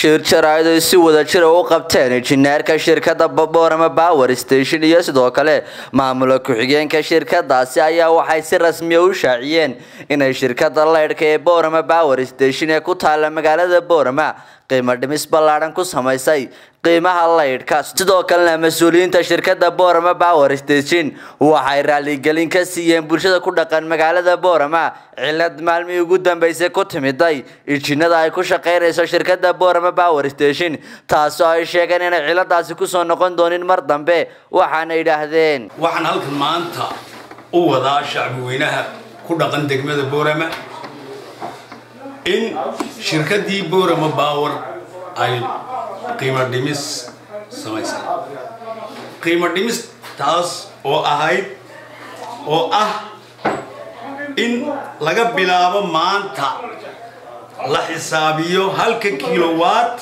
shir jaraa'id ay si wada jira u qabteen injineerka shirkadda boorama power station iyo sidoo kale maamula ku-xigeenka shirkadaasi ayaa waxay si rasmiya u shaaciyeen inay shirkadda leydhka ee boorama power station ee ku taala magaalada boorama qiimo dhimis ballaadhan ku samaysay qiimaha leydhka sidoo kalena mas-uuliyiinta shirkadda boorama power station waxay raaligelin ka siiyeen bulshada ku dhaqan magaalada boorama cilad maalmihii ugu dambeysay ku timiday ijinada ay ku shaqaynayso shirkadda boorama power station taasoo ay sheegeen inay ciladaasi kusoo noqon doonin mar dambe waxaana yidhaahdeen waxaan halkan maanta u wadaa shacbi weynaha ku dhaqan degmada boorama in shirkaddii boorama power ay qiimo dhimis samaysay qiimo dhimis taas oo ahayd oo ah in laga bilaabo maanta la xisaabiyo halka kilowatt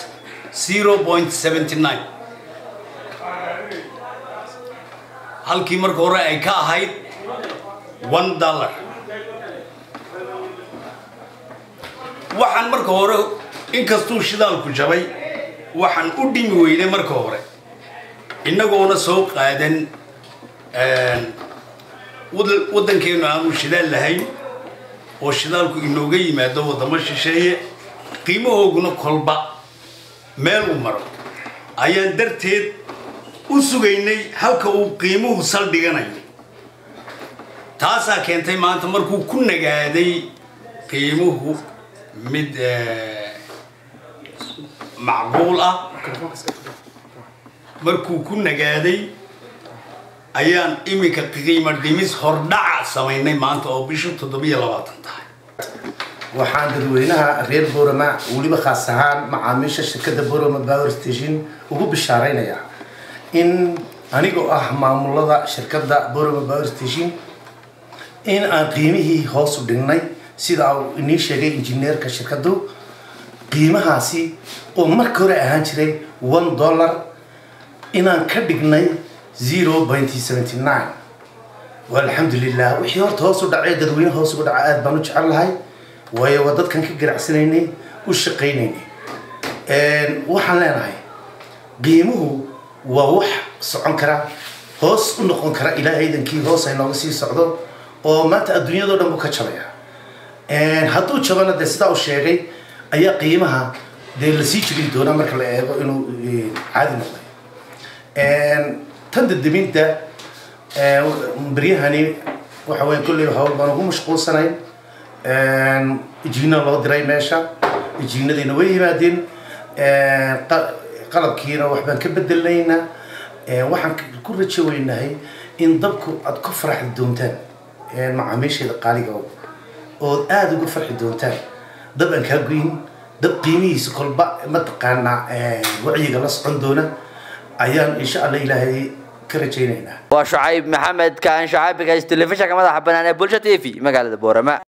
halkii marka hore ay ka ahayd one dollar waxaan marka hore inkastuu shidaalku jabay waxaan u dhimi weynay marka hore innagoona soo qaadan waddankeennu aanu shidaal lahayn oo shidaalku inooga yimaado waddamo shisheeye qiimahooguna kolba meel u maro ayaan darteed u sugaynay halka uu qiimuhu saldhiganayo taasaa keentay maanta markuu ku nagaaday qiimuhu mid macquul ah markuu ku nagaaday ayaan iminka qiimo dhimis hordhaca samaynay maanta oo bishu toddobiyo labaatan tahay waxaan dadweynaha reer boorama weliba khaas ahaan macaamiisha shirkadda boorama power station ugu bishaaraynayaa in anigoo ah maamulada shirkadda boorama power station in aan qiimihii hoos u dhignay sida uu inii sheegay injineerka shirkaddu qiimahaasi oo marka hore ahaan jiray one dollar inaan ka dhignay zero pointy seventy nine alxamdulilah wixii horta hoos u dhacay dadweyne hoos uga dhaca aada baan u jecel lahay waayo waa dadkan ka ganacsanaynay u shaqaynaynay waxaan leenahay qiimuhu waa wax socon kara hoos u noqon kara ilaa ciidankii hoos ay nooga sii socdo oo maanta adduunyadao dhan buu ka jabaya hadduu jabana dee sidaa u sheegay ayaa qiimaha dee lasii jebin doonaa marka la eego inuu caadi noqday tan dadebinta beryahani waxa weya kolley hawl baan ugu mashquulsanayn ijiina loo diray meesha ijiinadiina way yimaadeen qalabkiina waxbaan ka bedelnayna waxaan ku rajo weynahay in dabku aad ku faraxdi doontaan macaamiisheeda qaaliga ood aada uga farxi doontaan dab aan kaa goyn dab qiimihiisa kolba mataqaanaa wacyiga la socon doona ayaan insha alla ilaahay ka rajaynaynaa waa shucayb maxamed kaan shacaabiga telefishanka madaxa banaan ee bulsha t v magaalada boorama